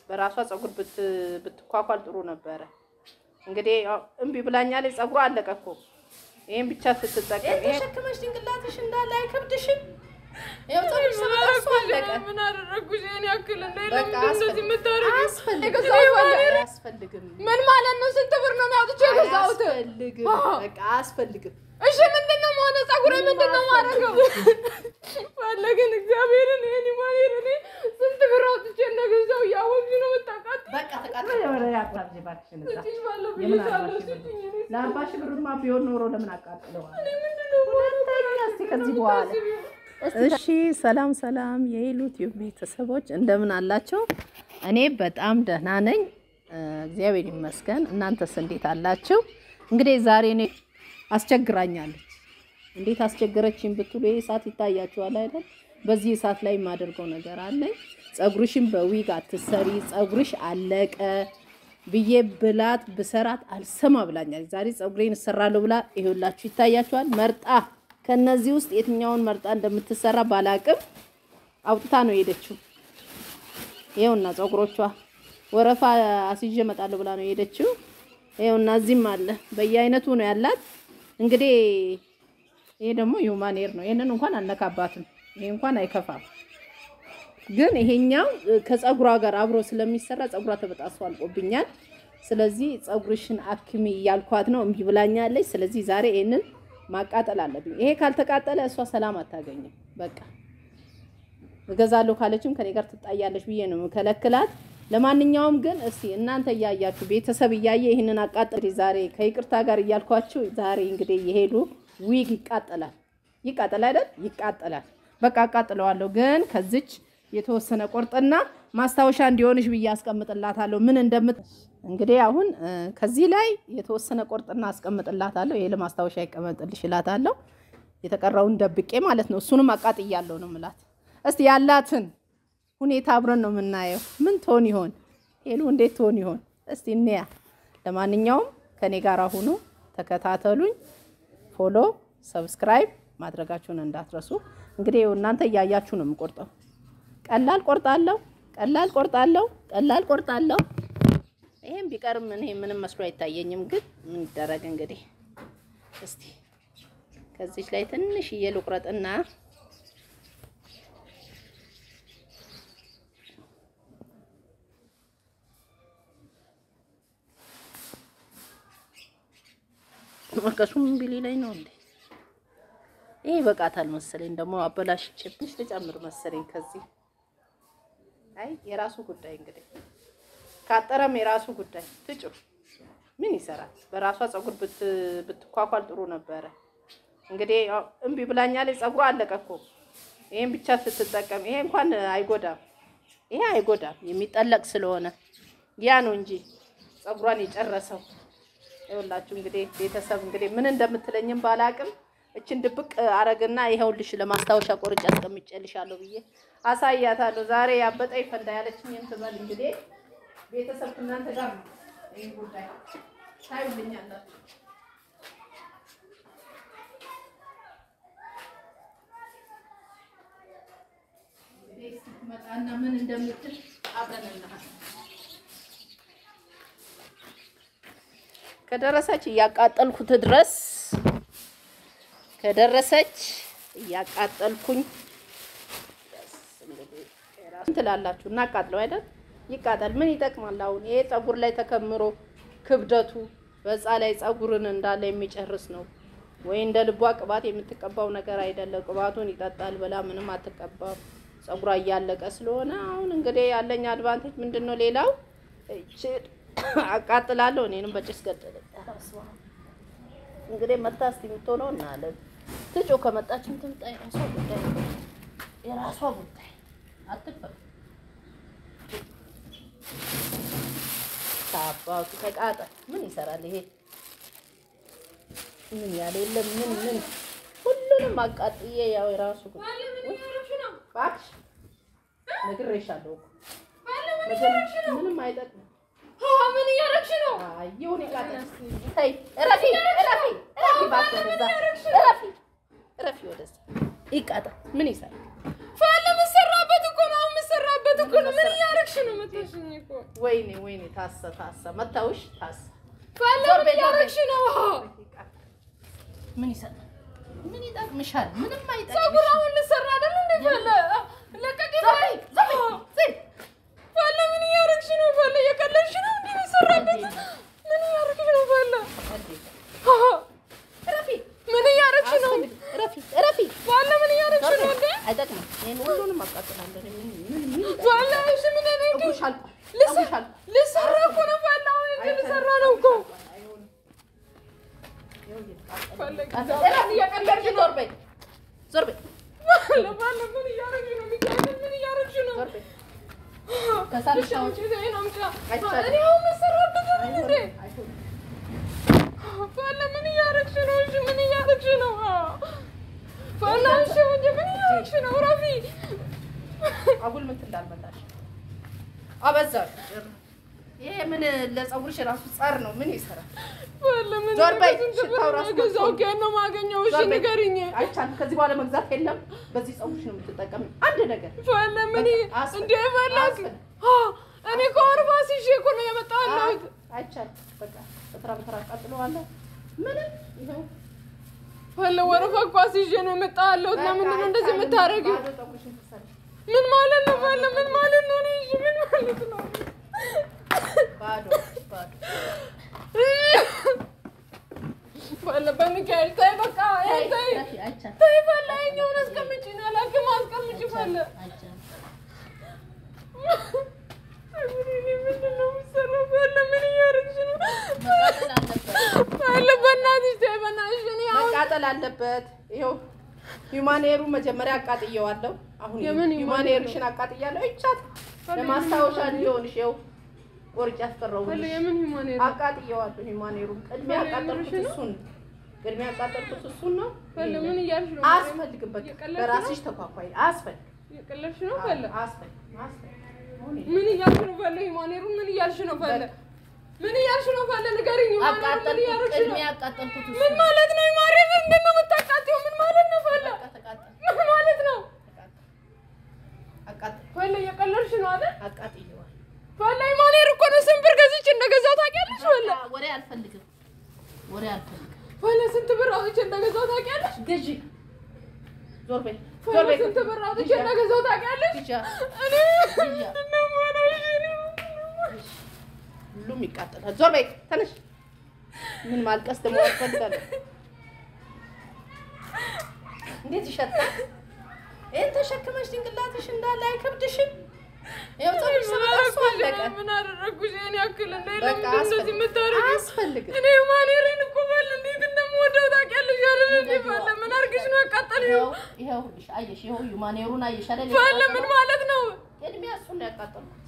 በራሷ ፀጉር ብትኳኳል ጥሩ ነበረ። እንግዲህ ያው እምቢ ብላኛለች። ፀጉሯ አለቀ እኮ ይሄን ብቻ ስትጠቀም ይሄ ተሸክመሽ ጭንቅላትሽ እንዳለ አይከብድሽም? ያው ፀጉርሽ ሲመጣ እሱ አለቀ። ምን አደረግኩሽ? ይሄን ያክል እንደ በቃ እንደዚህ የምታደርጊው? አያስፈልግም። አያስፈልግም። ምን ማለት ነው? ስንት ብር ነው የሚያውጡት የገዛሁት? አያስፈልግም። በቃ አያስፈልግም። እሺ ምንድን ነው መሆነ? ፀጉሬ ምንድን ነው ማድረገው? ፈለግን እግዚአብሔርን ይሄን ይማር እኔ ስንት ብር አውጥቼ እንደገዛው እያወቅሽ ነው የምታውቃት? በቃ ተቃጠለ። ወደ ያቋርጥ እባክሽን እዛ ትንሽ ባለው የምን ብዬሽ አባሽ አለው ስትኝ እኔ ለአርባ ሺህ ብርማ ቢሆን ኖሮ ለምን አቃጥለዋል? ምንድን ነው ሁለተኛ እስኪ ከዚህ በኋላ እሺ፣ ሰላም ሰላም የኢሉ ቲዩብ ቤተሰቦች እንደምን አላቸው? እኔ በጣም ደህና ነኝ፣ እግዚአብሔር ይመስገን። እናንተስ እንዴት አላችሁ? እንግዲህ ዛሬ እኔ አስቸግራኛለች። እንዴት አስቸገረችኝ ብትሉ ይሄ እሳት ይታያችኋል አይደል? በዚህ እሳት ላይ የማደርገው ነገር አለኝ። ፀጉርሽን በዊግ አትሰሪ፣ ፀጉርሽ አለቀ ብዬ ብላት ብሰራት አልሰማ ብላኛለች። ዛሬ ፀጉሬን እሰራለሁ ብላ ይኸውላችሁ ይታያችኋል። መርጣ ከነዚህ ውስጥ የትኛውን መርጣ እንደምትሰራ ባላቅም አውጥታ ነው የሄደችው። ይኸውና ፀጉሮቿ ወረፋ አስይዤ እመጣለሁ ብላ ነው የሄደችው። ይኸውና እዚህም አለ በየአይነቱ ነው ያላት። እንግዲህ ይሄ ደግሞ ሂውማን ሄር ነው። ይሄንን እንኳን አልነካባትም። ይሄ እንኳን አይከፋም። ግን ይሄኛው ከፀጉሯ ጋር አብሮ ስለሚሰራ ፀጉሯ ተበጣሶ አልቆብኛል። ስለዚህ ፀጉርሽን አክሚ እያልኳት ነው፣ እምቢ ብላኛለች። ስለዚህ ዛሬ ይሄንን ማቃጠል አለብኝ። ይሄ ካልተቃጠለ እሷ ሰላም አታገኝም። በቃ እገዛለሁ ካለችም ከኔ ጋር ትጣያለች ብዬ ነው የምከለክላት። ለማንኛውም ግን እስቲ እናንተ እያያችሁ ቤተሰብ እያየ ይህንን አቃጠል ዛሬ ከይቅርታ ጋር እያልኳችሁ ዛሬ እንግዲህ የሄዱ ዊግ ይቃጠላል። ይቃጠል አይደል? ይቃጠላል። በቃ አቃጥለዋለሁ። ግን ከዚች የተወሰነ ቆርጥና ማስታወሻ እንዲሆንሽ ብዬ አስቀምጥላታለሁ ምን እንደምት እንግዲህ አሁን ከዚህ ላይ የተወሰነ ቆርጥና አስቀምጥላታለሁ። ይሄ ለማስታወሻ ይቀመጥልሽ እላታለሁ። የተቀረውን ደብቄ ማለት ነው። እሱንም አቃጥያለሁ ነው ምላት። እስቲ ያላትን ሁኔታ አብረን ነው የምናየው። ምን ትሆን ይሆን ሄሉ? እንዴት ትሆን ይሆን? እስቲ እንያ። ለማንኛውም ከኔ ጋር ሁኑ፣ ተከታተሉኝ። ፎሎ፣ ሰብስክራይብ ማድረጋችሁን እንዳትረሱ። እንግዲህ እናንተ እያያችሁ ነው የምቆርጠው። ቀላል ቆርጣለሁ፣ ቀላል ቆርጣለሁ፣ ቀላል ቆርጣለሁ። ይሄም ቢቀርም እኔ ምንም መስሎ አይታየኝም። ግን ምን ይደረግ እንግዲህ። እስቲ ከዚች ላይ ትንሽዬ ልቁረጥና መቀሱም ቢሊ ላይ ነው እንዴ? ይሄ ይበቃታል መሰለኝ። ደግሞ አበላሽቼብሽ ልጨምር መሰለኝ ከዚህ። አይ የራሱ ጉዳይ እንግዲህ ካጠረም የራሱ ጉዳይ ትጩ ምን ይሰራል? በራሷ ፀጉር ብትኳኳል ጥሩ ነበረ። እንግዲህ እምቢ ብላኛለች። ፀጉሯ አለቀ እኮ ይሄን ብቻ ስትጠቀም፣ ይሄ እንኳን አይጎዳም። ይሄ አይጎዳም የሚጠለቅ ስለሆነ ያ ነው እንጂ ፀጉሯን የጨረሰው። ይኸውላችሁ እንግዲህ ቤተሰብ እንግዲህ ምን እንደምትለኝም ባላቅም እችን ድብቅ አረግና ይኸውልሽ ለማስታወሻ ቆርጬ አስቀምጬልሻለሁ ብዬ አሳያታለሁ። ዛሬ ያበጠ ይፈንዳ ያለችኝ እንትበል እንግዲህ ቤተሰብ እናንተ ጋር ነው ይህ ጉዳይ ታዩልኛላችሁ። እንግዲህ ስትመጣና ምን እንደምትል አብረን እናያለን። ከደረሰች እያቃጠልኩት ድረስ ከደረሰች እያቃጠልኩኝ ትላላችሁ። እናቃጥለው አይደል? ይቃጠል። ምን ይጠቅማል? አሁን ይሄ ፀጉር ላይ ተከምሮ ክብደቱ በዛ ላይ ፀጉርን እንዳለ የሚጨርስ ነው ወይ እንደ ልቧ ቅባት የምትቀባው ነገር አይደለም። ቅባቱን ይጠጣል ብላ ምንም አትቀባም። ፀጉሯ እያለቀ ስለሆነ አሁን እንግዲህ ያለኝ አድቫንቴጅ ምንድን ነው? ሌላው አቃጥላለሁ። እኔንም በጭስ ገደለ። እንግዲህ መታ እስኪ የምትሆነው እናያለን። ትጮ ከመጣችን ትምጣ። የራሷ ጉዳይ የራሷ ጉዳይ አትፈል ታባቱ ተቃጠል። ምን ይሰራል ይሄ? ምን ያለ የለም። ምን ምን ሁሉንም አቃጥዬ ያው የራሱ ጉዳይ እባክሽ ነግሬሻለሁ እኮ ምንም አይጠቅምም። ምን እያደረግሽ ነው? ይሁን ይቃጠል። ተይ እረፊ፣ እረፊ፣ እረፊ፣ እባክህ ወደዛ እረፊ፣ እረፊ ወደዛ ይቃጠል። ምን ይሰራል? ፋለ የምትሰራበት እኮ ነው። የምትሰራበት እኮ ነው። ምን እያደረግሽ ነው መታሽኝ እኮ ወይኔ ወይኔ ታሰ ታሰ መታውሽ ታሰ ፈለ ዞር ምን በይ፣ ዞር በይ። እያደረግሽ ነው? ምን ይሰጣል? ምን ይጠቅምሻል? ምንም ፀጉር አይጠቅምሽ። አሁን ልሰራ አይደል እንዴ? ፈለ ለቀቂ ፈለ ፈለ ምን እያደረግሽ ነው? ፈለ እየቀለድሽ ነው እንዴ? የሚሰራበት ምን እያደረግሽ ነው? ፈለ ረፊ ምን እያደረግሽ ነው? ረፊ ረፊ ፈለ ምን እያደረግሽ ነው እንዴ? አይጠቅምም። ይሄን ሁሉንም አቃጥላለሁ። ምን ምን ምን ፈለ እሺ ምን እኔ ግን ጠጉርሽ አልቋል። ልሰ- ጠጉርሽ አልቋል። ልሰራ እኮ ነው ፈለ አሁን እንጂ ልሰራ ነው እኮ ፈለ ረፊ እየቀለድሽ ዞር በይ ዞር በይ ፈለ ፈለ ምን እያደረግሽ ነው? ሚካኤል ምን እያደረግሽ ነው? ዞር በይ ከሳልሽ አሁን እሺ እኔ ነው ምጫ አይቻልም። እኔ አሁን መሰራበት እንዴ? አይሆንም። ፈለ ምን እያደረግሽ ነው? እሺ ምን እያደረግሽ ነው? ፈለ እሺ እንጂ ምን እያደረግሽ ነው? ረፊ አጉል ምን እንዳልመጣሽ አበዛሽ። ይሄ ምን ለፀጉርሽ ራሱ ጸር ነው። ምን ይሰራል? ፈለ ምን ዞር በይ፣ ስንት ብር ሽታው ራሱ ነው የገዛው? መጥፎ ነው። ከየት ነው የማገኘው? እሺ ዞር በይ። ንገሪኝ። አይቻልም። ከዚህ በኋላ መግዛት የለም። በዚህ ፀጉርሽ ነው የምትጠቀሚው። አንድ ነገር ፈለ ምን አስፈ- እንደ ፈለግ አስፈ- እኔ እኮ አርባ ሲሽ እኮ ነው የመጣው ያለሁት። አይቻልም። በቃ በተራ በተራ አቃጥለዋለሁ። ምንም ይኸው ፈለ ወረፋ እኮ አስይዤ ነው የመጣው ያለሁት። ለምንድን ነው እንደዚህ አይቻልም። የምታደርጊው? ባዶ ፀጉርሽን ትሰሪሽ። ምን ማለት ነው? ፈለ ምን ማለት ነው? እኔ እሺ ምን ማለት ነው? ባዶ ባዶ ፈለ በሚካኤል ተይ በቃ ይሄን ተይ ረፊ፣ አይቻልም። ተይ ፈለ ይኸኛውን አስቀምጪ ነው ያላክም አስቀምጪ ፈለ አይቻልም። እኔ ምንድን ነው የምትሰራው? ፈለ ምን እያደረግሽ ነው? መቃጠል አለበት። ፈለ በእናትሽ ተይ በእናትሽ እኔ አሁን መቃጠል አለበት። ይኸው ሂውማኔሩ መጀመሪያ አቃጥየዋለሁ። አሁን የምን ሂውማኔርሽን አቃጥያለሁ። ይቻት ለማስታወሻ እንዲሆንሽ ይኸው ቆርጬ ፈለ አስቀረውልሽ። የምን ሂማን አቃጥየዋለሁ ሂውማኔሩን። ቅድሚያ ፈለ ያቃጠልኩት የምርሽ ነው? እሱን ቅድሚያ ያቃጠልኩት እሱን ነው። ፈለ ምን እያልሽ ነው? አያስፈልግም። በቃ እየቀለድሽ በራስሽ ተኳኳይ። አያስፈልግም። እየቀለድሽ ነው ፈለ አያስፈልግም። አያስፈልግም። አሁን ይሄ ምን እያልሽ ነው ፈለ ሂማኔሩን ምን እያልሽ ነው ፈለ ምን እያልሽ ነው ፈለ ንገሪኝ ሂማኔሩን ምን አቃጠልኩት። እያልሽ ነው ቅድሚያ ያቃጠልኩት እሱን ምን ማለት ነው ሂማኔ ምንድን ነው የምታቃጥይው ምን ማለት ነው ፈለ በቃ ተቃጠል። ምን ማለት ነው አቃጠል ፈለ እየቀለድሽ ነው አይደል አቃጥየዋለሁ። ፈለ ሂማኔር እኮ ነው ስንት ብር ገዝቼ እንደገዛው ታውቂያለሽ ፈለ በቃ ወሬ አልፈልግም። ወሬ አልፈልግም። ፈለ ስንት ብር አውጥቼ እንደገዛው ታውቂያለሽ ግዢ ዞር በይ ዞር ፈለ በይ ስንት ብር አውጥቼ እንደገዛው ታውቂያለሽ ግዢ እኔ ምንድን ነው የምሆነው እሺ እኔ ምንድን ነው የምሆነው? ሁሉም ይቃጠላል። ዞር በይ ተነሽ። ምን ማልቀስ ደግሞ ያስፈልጋል? እንዴት ይሸጣል? ይሄን ተሸክመሽ ጭንቅላትሽ እንዳለ አይከብድሽም? ይኸው ፀጉርሽ ስለጠሱ አለቀ። ምን አደረግኩሽ? እኔ ያክል እንደ በቃ ለምንድን ነው እንደዚህ የምታደርጊው? አያስፈልግም። እኔ ማኔሬን እኮ ባል እንዴት እንደምወደው ታውቂያለሽ አይደል? እንዴ ባለ ምን አድርግሽ ነው ያቃጠልሽው? ይኸው ይኸው ይኸውልሽ፣ አየሽ፣ ይኸው ዩማኔሩን አየሽ አይደል? ባለ ምን ማለት ነው? ቅድሚያ እሱን ነው ያቃጠልኩት።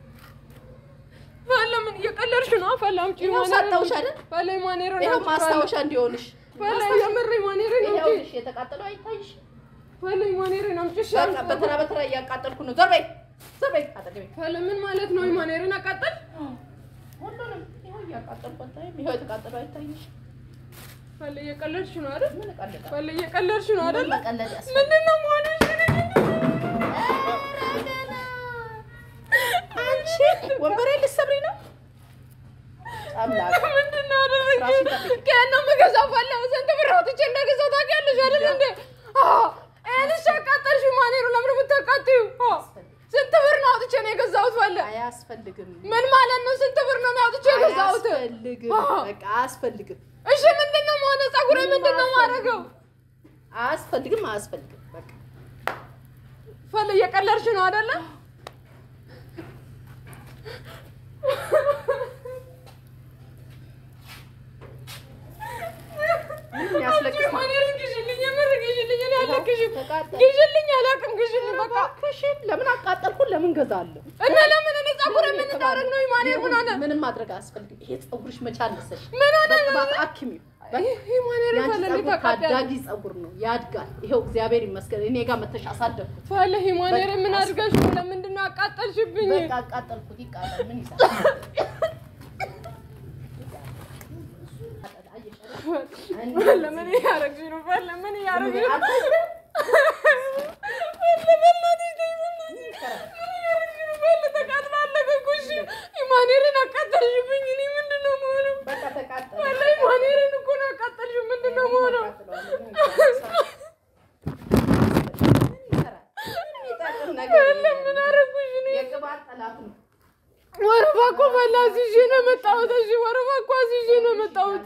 ባለ ምን እየቀለድሽ ነው? ባለ አምጪ ይኸው ማኔሬን ሰጠሁሽ አይደል? ባለ ማኔሬን ይኸው አምጪ ማስታወሻ እንዲሆንሽ። ባለ የምር ማኔሬን አምጪ ይኸውልሽ የተቃጠለው አይታይሽ? ባለ ማኔሬን አምጪ እሺ በቃ በተራ በተራ እያቃጠልኩ ነው። ዞር በይ ዞር በይ አጠገቤ ባለ ምን ማለት ነው? ማኔሬን አቃጠል ሁሉንም ይኸው እያቃጠልኩ አታይም? ይኸው የተቃጠለው አይታይሽ? ባለ እየቀለድሽ ነው አይደል? ምን እቀልዳለሁ? ባለ እየቀለድሽ ነው አይደል? ምን መቀለድ ያስፈልጋል? ምንድን ነው መሆንሽ? አንቺ ወንበሬ ልትሰብሪ ነው? አምላክ ምንድን ነው ያደረግሽው? ራስሽን ጠብቂ። ከየት ነው የምገዛው? ባለ ስንት ብር አውጥቼ እንደገዛው ታውቂያለሽ አይደል እንዴ? አዎ ይሄንሽ አቃጠልሽው። ማኔሩ ለምን የምታቃጥይው? አዎ ስንት ብር ነው አውጥቼ ነው የገዛሁት? ባለ አያስፈልግም። ምን ማለት ነው? ስንት ብር ነው አውጥቼ የገዛሁት? አያስፈልግም። አዎ። በቃ አያስፈልግም። እሺ ምንድን ነው መሆነ? ፀጉሬ ምንድን ነው ማድረገው? አያስፈልግም። አያስፈልግም። በቃ ፈለ እየቀለድሽ ነው አይደለ? ምንም ያስለቅስ ማኔሩን ግዢልኝ፣ የምር ግዢልኝ። እኔ አልለቅሽም። ተቃጠል። ግዢልኝ፣ አላውቅም። ግዢልኝ በቃ እባክሽን ለምን አቃጠልኩ? ለምን ገዛለሁ? እና ለምን እኔ ፀጉሬ ምን እንዳደረግ ነው? ማኔር ምን ሆነ? ምንም ማድረግ አያስፈልግም። ይሄ ፀጉርሽ መቼ አነሰሽ? ምን ሆነ? በቅባት አክሚው። ይህ ማኔር ያንቺ ፈለ ፀጉር ተቃጠለ። ታዳጊ ፀጉር ነው፣ ያድጋል። ይኸው እግዚአብሔር ይመስገን እኔ ጋር መተሽ አሳደግኩት። ፈለ ሂማኔር ምን በቃ አድርገሽ ነው? ለምንድን ነው አቃጠልሽብኝ? በቃ አቃጠልኩት። ይቃጠል። ምን ይሰራል? ፈለ ምን እያደረግሽ ነው? ፈለ ምን እያደረግሽ ነው? ፈለ በእናትሽ ተይ፣ በእናትሽ ምን እያደረግሽ ነው? ፈለ ተቃጥላለች። ማኔርን አቃጠልሽብኝ። እኔ ምንድን ነው የምሆነው? በቃ ተቃጠለ። ወላሂ ማኔርን እኮ ነው አቃጠልሽው። ምንድን ነው የምሆነው? ምን አደረኩሽ እኔ? የቅባት ጠላት ነው። ወረፋ እኮ ፈላ አስይዤ ነው የመጣሁት። እሺ ወረፋ እኮ አስይዤ ነው የመጣሁት።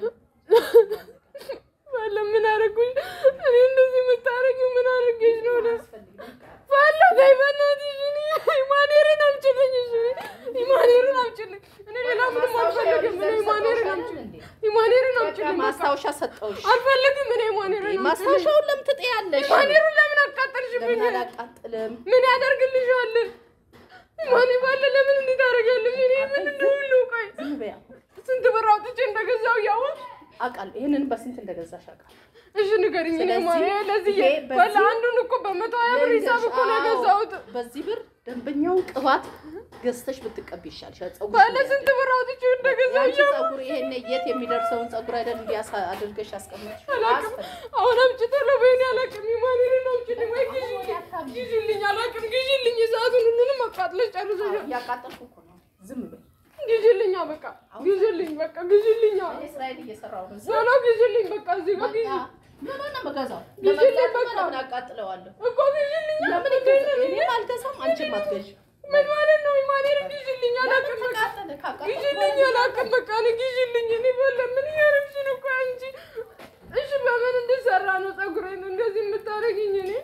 ፈላ ምን አደረኩሽ? እኔ እንደዚህ የምታደርጊው ምን አድርጌሽ ነው? እኔ ፈላ ተይ በእናትሽ። እኔ ኢማኔርን አምጪልኝ። እሺ ኢማኔርን አምጪልኝ። እኔ ሌላ ምንም አልፈልግም። እኔ ኢማኔርን አምጪልኝ። ኢማኔርን አምጪልኝ። በቃ ማስታወሻ ሰጠውሽ። አልፈልግም። እኔ ኢማኔርን አምጪልኝ። ማስታወሻውን ለምን ትጥያለሽ? ኢማኔሩን ለምን አቃጠልሽብኝ? ለምን አላቃጥልም? ምን ያደርግልሻል? ኢማኔ ባለ ለምን እንዲህ ታደርጊያለሽ? እኔ ምንድን ነው ሁሉ ቆይ ዝም በያ። ስንት ብር አውጥቼ እንደገዛው እያወቅሽ አውቃለሁ። ይሄንን በስንት እንደገዛሽ አውቃለሁ። እሺ ንገሪኝ። እኔ ማ ስለዚህ ይሄ ለዚህ ይሄ በዚህ- በላ አንዱን እኮ በመቶ ሀያ ብር ሂሳብ እኮ ነው የገዛሁት። በዚህ ብር ደንበኛውን ቅባት ገዝተሽ ብትቀቢ ይሻልሻል። ፀጉር ባለ ስንት ብር አውጥቼ እንደገዛው ያንቺ እያወቅሽ ፀጉር ይሄን የት የሚደርሰውን ፀጉር አይደል እንዲያሳ አድርገሽ አስቀምጥሽ። አላውቅም። አሁን አምጪ ቶሎ በይኔ አላውቅም። ኢማኔርን አምጪልኝ ወይ ግዢልኝ፣ ግዢልኝ። አላውቅም ግዢልኝ። ሰዓቱን ሁሉንም አቃጥለሽ ጨርሰሻል። እያቃጠልኩ እኮ ነው። ዝም በይ። ግዢልኝ፣ በቃ ግዢልኝ፣ በቃ ግዢልኝ። እኔ ስራዬን እየሰራሁ ነው። ዝም ቶሎ ግዢልኝ፣ በቃ እዚህ ጋር ግዢ ምን ሆነ የምገዛው? ግዢልኝ ለመግዛት በቃ። ለምን አቃጥለዋለሁ? እኮ ግዢልኝ። ለምን ይገዛል? እኔም አልገዛም፣ አንቺም አትገዢም። ምን ማለት ነው? ኢማኔርን ግዢልኝ። አላውቅም በቃ ተቃጠለ። ካቃጠልኩ ግዢልኝ አላውቅም። በቃ እኔ ግዢልኝ። እኔ በለ ምን እያደረግሽ ነው? ቆይ አንቺ እሺ፣ በምን እንድሰራ ነው ፀጉሬን እንደዚህ የምታደርጊኝ? እኔ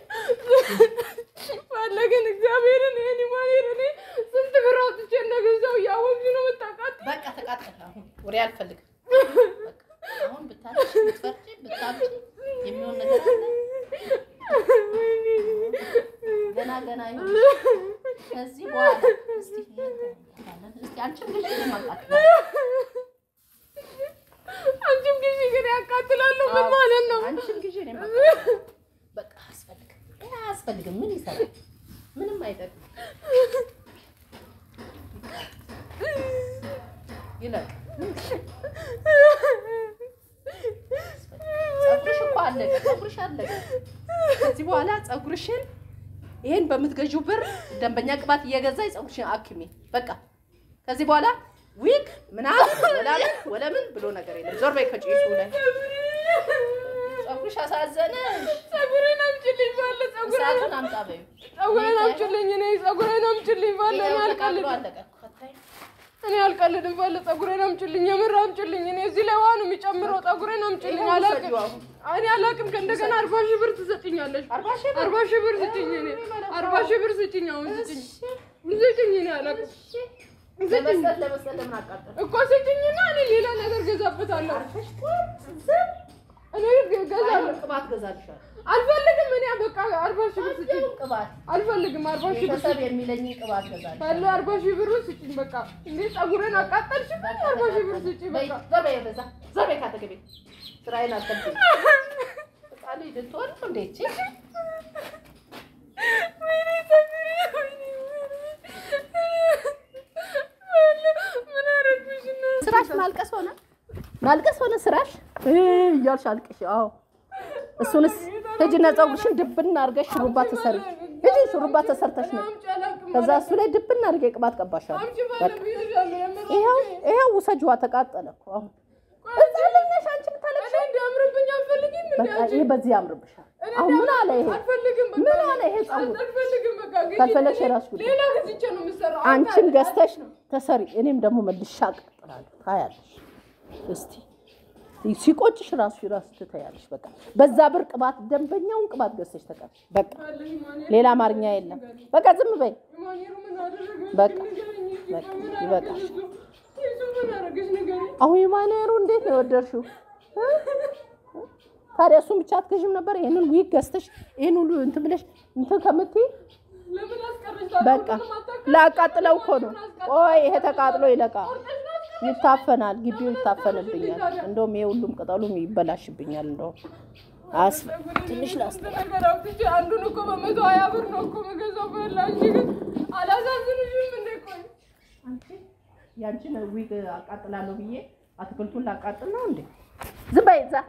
ፈለግን እግዚአብሔርን ይሄን ኢማኔር እኔ ስንት ብር አውጥቼ እንደገዛው እያወቅሽ ነው የምታውቃት። በቃ ተቃጠለ። አሁን ወሬ አልፈልግም። በቃ አሁን ብታለሽ ብትፈርጪ ብታምጪ የሚሆን ነገር አለ። ገና ገና ይሁን። ከዚህ በኋላ እስቲ እስቲ አንቺም ግዢ እኔም አቃጥላለሁ። አንቺም ግዢ ግን ያቃጥላለሁ። ምን ማለት ነው? አንቺም ግዢ እኔም አቃጥላለሁ። በቃ አያስፈልግም፣ ይሄ አያስፈልግም። ምን ይሰራል? ምንም አይጠቅም። ይለቅ። ፀጉርሽ እኮ አለቀ። ፀጉርሽ አለቀ። ከዚህ በኋላ ፀጉርሽን ይሄን በምትገዢው ብር ደንበኛ ቅባት እየገዛች ፀጉርሽን አክሚ። በቃ ከዚህ በኋላ ዊግ ምናምን ወላምን ወለምን ብሎ ነገር የለም። ዞር በይ ከጭሱ ላይ ፀጉርሽ አሳዘነሽ። ፀጉሬን አምጪልኝ ባለ ፀጉሬን እሳቱን አምጣ በይው። ፀጉሬን አምጪልኝ። እኔ ፀጉሬን አምጪልኝ ባለ እኔ ይኸው ተቃጥሎ አልቀልድም። አለቀ። ፈታኝ እኔ አልቀልድም ባለ ፀጉሬን አምጪልኝ። የምር አምጪልኝ። እኔ እዚህ ላይ ውሃ ነው የሚጨምረው። ፀጉሬን አምጪልኝ። ይኸው አላውቅም ውሰጂው አሁን። እኔ አላውቅም። ከእንደገና አርባ ሺህ ብር ትሰጭኛለሽ። አርባ ሺህ ብር? አርባ ሺህ ብር ስጭኝ። እኔ አርባ ሺህ ብር ስጭኝ። አሁን ስጭኝ፣ ስጭኝ። እኔ አላውቅም። ስጭኝ ለመስጠት ለመስጠት ለምን አቃጠል እኮ ስጭኝና እኔ ሌላ ነገር ገዛበታለሁ። እኔ ገዛለሁ። ቅባት ገዛልሻል። አልፈልግም። እኔ በቃ አርባ ሺህ ብር ስጭኝ። ቅባት አልፈልግም። አርባ ሺህ ብር ቤተሰብ የሚለኝ ቅባት ገዛልሻል። ባለ አርባ ሺህ ብር ስጭኝ። በቃ እንዴ ፀጉሬን አቃጠልሽብኝ። አርባ ሺህ ብር ስጭኝ። በቃ ዞር በይ ወደዛ፣ ዞር በይ ካጠገቤ። ስራዬን አትከልክኝ። ህፃን ልጅ ልትሆን ነው እንዴ ይቺ? ወይኔ ፀጉሬ፣ ወይኔ ምን አደረግሽ እና ስራሽ ማልቀስ ሆነ ማልቀስ ሆነ ስራሽ እ እያልሽ አልቅሽ። አዎ እሱንስ ሂጂና ፀጉርሽን ድብና አድርገሽ ሹሩባ ተሰሪ። ሂጂ ሹሩባ ተሰርተሽ ነው። አምጪ አላውቅም። ከዛ እሱ ላይ ድብና አድርጌ ቅባት ቀባሻለሁ። አምጪ ባለ ብዬሻለሁ። የምር ይኸው ይኸው ውሰጂዋ፣ ተቃጠለ እኮ አሁን እዛ ላይ ነሽ አንቺ የምታለቅሺው። እኔ እንዲያምርብኝ አልፈልግም። እንዲ በቃ ይሄ በዚህ ያምርብሻል። እኔ አሁን ምን አለ ይሄ? አልፈልግም። በቃ ምን አለ ይሄ ፀጉር? አልፈልግም። በቃ ግዢ። ካልፈለግሽ የራስሽ ጉዳይ። ሌላ ገዝቼ ነው የምሰራው። አንቺም ገዝተሽ ተሰሪ፣ እኔም ደግሞ መልሻ አቀጥላለሁ። ታያለሽ። እስቲ ሲቆጭሽ ራሱ ራሱ ትታያለሽ። በቃ በዛ ብር ቅባት ደንበኛውን ቅባት ገዝተሽ ተቀበል። በቃ ሌላ አማርኛ የለም። በቃ ዝም በይ። ማኔሩ ምን አደረገ? በቃ ንገረኝ እስኪ። በቃ ምን ይበቃሽ። አደረገ እሱ? እሱ ምን አደረገች? ንገረኝ። አሁን የማኔሩ እንዴት ነው የወደድሽው? እ? ታዲያ እሱን ብቻ አትገዥም ነበር? ይሄንን ዊግ ገዝተሽ ይሄን ሁሉ እንትን ብለሽ እንትን ከምትይ ለምን አስቀረሽ? በቃ ላቃጥለው እኮ ነው። ቆይ ይሄ ተቃጥሎ ይለቃል፣ ይታፈናል፣ ግቢው ይታፈንብኛል። እንደውም ይሄ ሁሉም ቅጠሉም ይበላሽብኛል። እንደውም አስፈ ትንሽ ላስ ነገር አውጥቼ አንዱን እኮ በመቶ ሀያ ብር ነው እኮ የምገዛው። በላ እንጂ ግን አላሳዝንሽም እንዴ? ቆይ ያንቺን ዊግ አቃጥላለሁ ብዬ አትክልቱን ላቃጥል ነው እንዴ? ዝም በይ እዛ።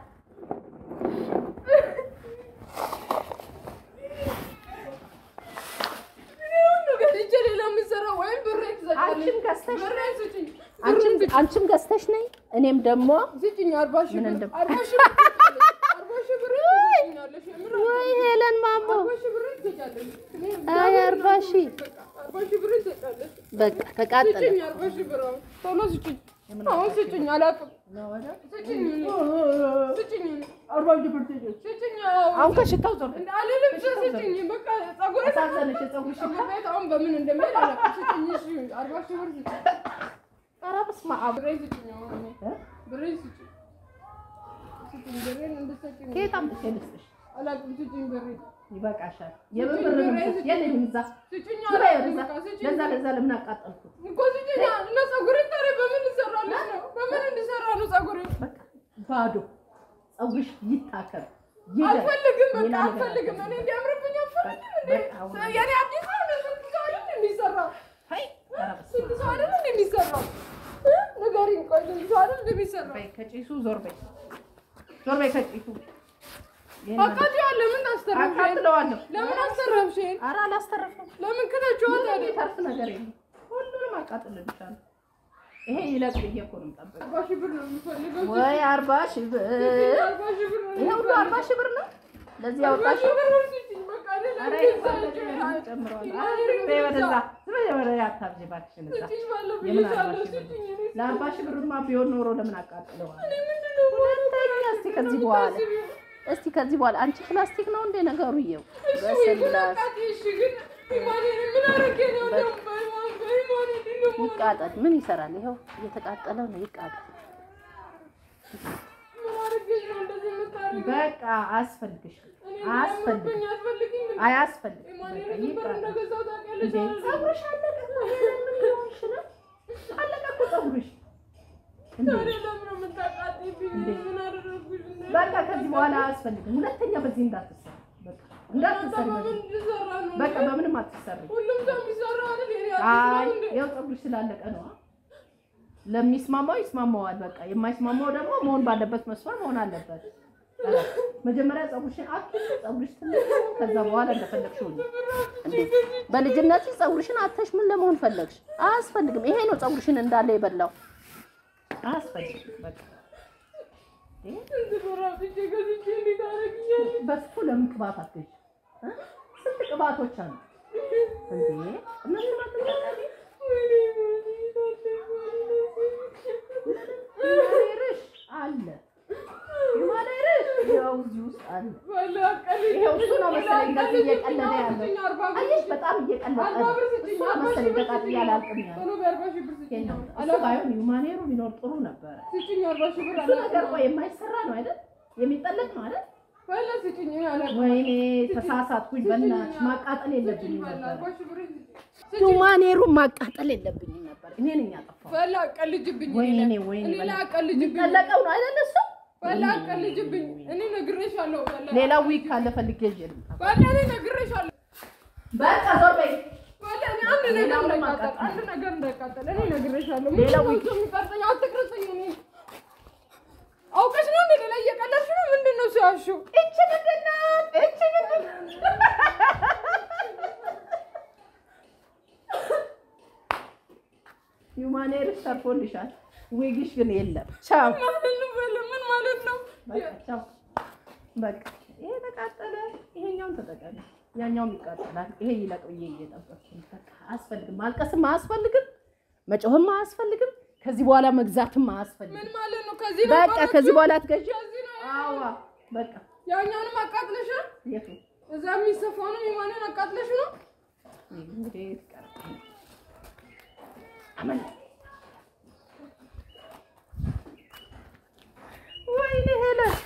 እኔ ሁሉ ገዝቼ ሌላ የምሰራው ወይ ወይም ብሬን ትሰጫለሽ። አንቺም ገዝተሽ ብሬን ስጭኝ። አንቺም አንቺም ገዝተሽ ነኝ እኔም ደግሞ ስጭኝ አርባ ሺህ ምን ብር እንደም- አርባ ሺህ ብር ትሰጫለሽ። አርባ ሺህ ብር ትሰጪኛለሽ። የምር ወይ ሄለን ማሞ አርባ ሺህ ብር ትሰጫለሽ። እኔ አይ አርባ ሺህ በቃ አርባ ሺህ ብር ትሰጫለሽ። በቃ ተቃጠለ ስጭኝ አርባ ሺህ ብር አሁን ቶሎ ስጭኝ። አሁን ስጭኝ አላውቅም። ስጭኝ ስጭኝ አርባ ሺህ ብር ትይዘሽ ስጭኝ አሁን ከሽታው ዞር እንደ አልልም ስጭኝ በቃ ፀጉሬ አሳዘነሽ የፀጉርሽ ፀጉር ቤት አሁን በምን እንደሚሄድ አላውቅም። ስጭኝ እሺ አርባ ሺህ ብር ስጭኝ። ኧረ በስመ አብ ብሬን ስጭኝ አሁን እኔ ብሬን ስጭኝ ስጭኝ ብሬን እንድትሰጭኝ ከየት አምጥቼ ልስጥሽ አላውቅም። ስጭኝ ብሬን ይበቃሻል። የምን ብር ነው የምትሰጪው? የለኝም እዛ ስጭኝ ዝም በይ አላውቅም። ወደዛ። በቃ ስጭኝ ለዛ ለዛ ለምን አቃጠልኩት? እኮ ስጭኝ እና ፀጉሬን ታዲያ በምን እንሰራለች ነው? በምን እንዲሰራ ነው ፀጉሬ? በቃ ባዶ ፀጉርሽ ይታከም ይደር። አልፈልግም በቃ ሌላ ነገር አልፈልግም። እኔ እንዲያምርብኝ አልፈልግም። እንዴ በቃ አሁን የኔ አዲስ ነው ስንት ሰው አይደል የሚሰራው? አይ ኧረ በስመ ስንት ሰው አይደል እንደ የሚሰራው? እ? ንገሪኝ ቆይ ስንት ሰው አይደል እንደ የሚሰራው? በይ ከጭሱ ዞር በይ ዞር በይ ከጭሱ ይሄን አቃጥያለሁ። ለምን አስተረፍሽኝ? አቃጥለዋለሁ። ለምን አስተረፍሽኝ? ኧረ አላስተረፍም። ለምን ክተችዋት ምንም አይደል? የተርፍ ነገር የለም። ሁሉንም አቃጥልልሻለሁ። ይሄ ይለቅ ብዬ እኮ ነው የምጠብቀው። አርባ ሺህ ብር ነው የምፈልገው። ወይ አርባ ሺህ ብር አርባ ሺህ ብር ነው ይሄ ሁሉ አርባ ሺህ ብር ነው ለዚህ አርባ ያወጣሽ ሺህ ብር ነው ስጭኝ። በቃ ሌላ ኧረ እንደዛ ይፈለግ አልችልም። ጨምሯል። ኢማኔ በይ ወደዛ እንደዛ ዝም በይ ወደ አታብዢ እባክሽን እዛ ስጭኝ ባለው የምን ብዬሻለሁ። አርባ ሺህ ብር? ስጭኝ እኔ ለአርባ ሺህ ብርማ ቢሆን ኖሮ ለምን አቃጥለዋል? እኔ ምንድን ነው ሁለተኛ እስቲ ከዚህ በኋላ የምታስቢው? እስቲ ከዚህ በኋላ አንቺ ፕላስቲክ ነው እንደ ነገሩ ይኸው እሺ ወይ ግን በስላሴ አቃጥይ። እሺ ግን ኢማኔን ምን አደረጌ ነው ደግሞ በኢማን በኢማን እንዲህ ነው ይቃጠል ምን ይሰራል ይኸው እየተቃጠለ ነው ይቃጠል ምን አደረጌሽ ነው እንደዚህ የምታደርጊው? በቃ አያስፈልግሽም፣ እኔ አያስፈልግም፣ የሚያምርብኝ አያስፈልግም እንዴ? አያስፈልግም። ኢማኔን በቃ ዝም ብር ይቃጠል። እንደገዛው ታውቂያለሽ እንዴ አይደል? ፀጉርሽ አለቀ እኮ ሄለን፣ ምን እየሆንሽ ነው? አለቀ እኮ ፀጉርሽ። እንዴ ታዲያ ለምን ነው የምታቃጥይብኝ? እንዴ? ምን አደረግኩሽ? እንዴ? በቃ ከዚህ በኋላ አያስፈልግም። ሁለተኛ በዚህ እንዳትሰሪ፣ በቃ እንዳትሰሪ። በምን በዚህ እንድሰራ ነው? በቃ በምንም አትሰሪ። ሁሉም ሰው የሚሰራው አይደል? የኔ አይ አዲስ ነው እንዴ? ያው ፀጉርሽ ስላለቀ ነው። ለሚስማማው ይስማማዋል። በቃ የማይስማማው ደግሞ መሆን ባለበት መስመር መሆን አለበት። ኧረ መጀመሪያ ፀጉርሽን አትሽ፣ ፀጉርሽ ትልቅ ነው። ከዛ በኋላ እንደፈለግሽው ነው። እንዴ በልጅነት ፀጉርሽን አተሽ ምን ለመሆን ፈለግሽ አያስፈልግም ይሄ ነው ፀጉርሽን እንዳለ የበላው አያስፈልግም በቃ ይሄ ስንት ብር አውጥቼ ገዝቼ እንዴት ታደርጊኛለሽ? በሱ ለምን ቅባት አትገዢ? እ? ስንት ቅባቶች አሉ እንዴ? እነሱ ማትገዢ? ወይኔ ሂማሌርሽ አለ ሂማሌርሽ ያው እዚህ ውስጥ አለ። ባለ አቀልኝ ይሄው እሱ ነው መሰለኝ እንደዚህ እየቀለደ ያለው። አርባ ብር አየሽ በጣም እየቀለጠ አርባ ነው። ብር ስጭኝ፣ እሱ ነው አርባ መሰለኝ ሺህ ብር ተቃጥዬ ስጭኝ። አላልቅም ያለው። ቶሎ በአርባ ሺህ ብር ስጭኝ። ይሄን ነው። እሱ አላ- ባይሆን ሂማሌሩ ቢኖር ጥሩ ነበረ። ስጭኝ፣ አርባ ሺህ ብር እሱ ነገር አላውቅም። ቆይ የማይሰራ ነው አይደል? የሚጠለቅ ነው አይደል? ባለ ስጭኝ፣ እኔ አላውቅም። ወይኔ ተሳሳትኩኝ። በእናትሽ ማቃጠል የለብኝም ባለ ነበር። አርባ ሺህ ብር ስጭኝ። ዩማኔሩን ማቃጠል የለብኝም ነበር እኔ ነኝ ያጠፋሁት። ባለ አቀልጅብኝ። ወይኔ እኔ ላይ- ወይኔ እኔ ላይ አቀልጅብኝ። የሚጠለቀው ነው አይደል? እሱ ባለ አቀልጅብኝ። እኔ ነግሬሻለሁ። ባለ ሌላ ዊክ ካለ ፈልጌ ይዤ ልምጣ። ባለ እኔ ነግሬሻለሁ። በቃ ዞር በይ። ባለ እኔ አንድ ነገር ሌላውን እንዳይቃጠል አቃጥል። አንድ ነገር እንዳይቃጠል እኔ ነግሬሻለሁ። ሌላ ምንድን ነው እሱ የሚቀርጸኝ? አትቅረጸኝ። እኔ አውቀሽ ነው እንደ ሌላ እየቀለድሽ ነው። ምንድን ነው ሲያሹ እቺ ምንድን ናት? እቺ ምንድን ናት? ዩማኔርሽ ተርፎልሻል። ዊግሽ ግን የለም። ቻው ማለት ነው። ባለ ምን ማለት ነው? በቃ ቻው። በቃ ይሄ ተቃጠለ። ይሄኛውን ተጠቀሚ። ያኛውም ይቃጠላል። ይሄ ይለቅ ብዬ እየጠበቅኩኝ በቃ አያስፈልግም። ማልቀስም አያስፈልግም። መጮህም አያስፈልግም። ከዚህ በኋላ መግዛትም አያስፈልግም። ምን ማለት ነው? ከዚህ ነው በቃ ከዚህ በኋላ አትገዢ። ከዚህ ነው አዋ በቃ ያኛውንም አቃጥለሻል። የቱ እዛ የሚሰፋውንም የማንን አቃጥለሽ ነው? እንግዲህ ትቀር አመን ወይኔ ሄለን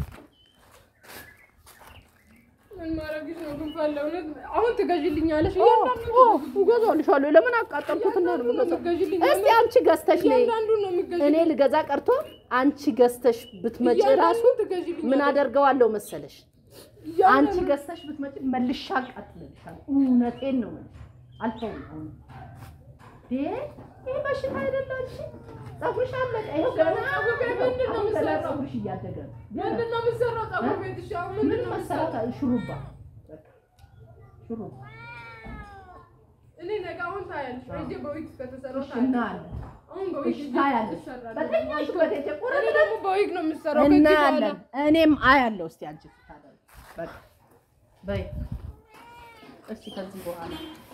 ምን ማድረግሽ ነው? ግን ፈለ እውነት አሁን ትገዢልኛለሽ? ኦ እያንዳንዱ ኦ እገዛልሻለሁ ለምን አቃጠልኩት እና ነው የምገዛው ትገዢልኝ እስቲ አንቺ ገዝተሽ ነይ እያንዳንዱን ነው የሚገዢልኝ። እኔ ልገዛ ቀርቶ አንቺ ገዝተሽ ብትመጪ ራሱ እያንዳንዱን ትገዢልኛለሽ። ምን አደርገዋለሁ መሰለሽ እያንዳንዱን- አንቺ ገዝተሽ ብትመጪ መልሻ አቃጥልልሻለሁ። እውነቴን ነው የምልሽ። አልተውም አሁን ይሄ ይሄ በሽታ አይደለም። እሺ ፀጉርሽ አለቀ። ይኸው ገና ፀጉር ቤት ምንድን ነው አሁን ገና የምትሰራው? ፀጉርሽ እያደገ ነው። ገና ምንድን ነው የምትሰራው? ፀጉር ቤት እሺ፣ አሁን ምንድን ምን ነው መሰራት የምትሰራው? ሹሩባ በቃ ሹሩባ እኔ ነገ አሁን ታያለሽ። እጄ በዊግ ከተሰራው እሺ፣ ታያለሽ። እናያለን። አሁን በዊግ እሺ፣ ታያለሽ። ይሰራል። በተኛሽበት ሂጅ፣ እኔ ቁረጥ ደግሞ በዊግ ነው የምሰራው። ከዚህ በኋላ እናያለን። እኔም አያለሁ። እስቲ አንቺ ስታደርጊ በቃ በይ እስቲ ከዚህ በኋላ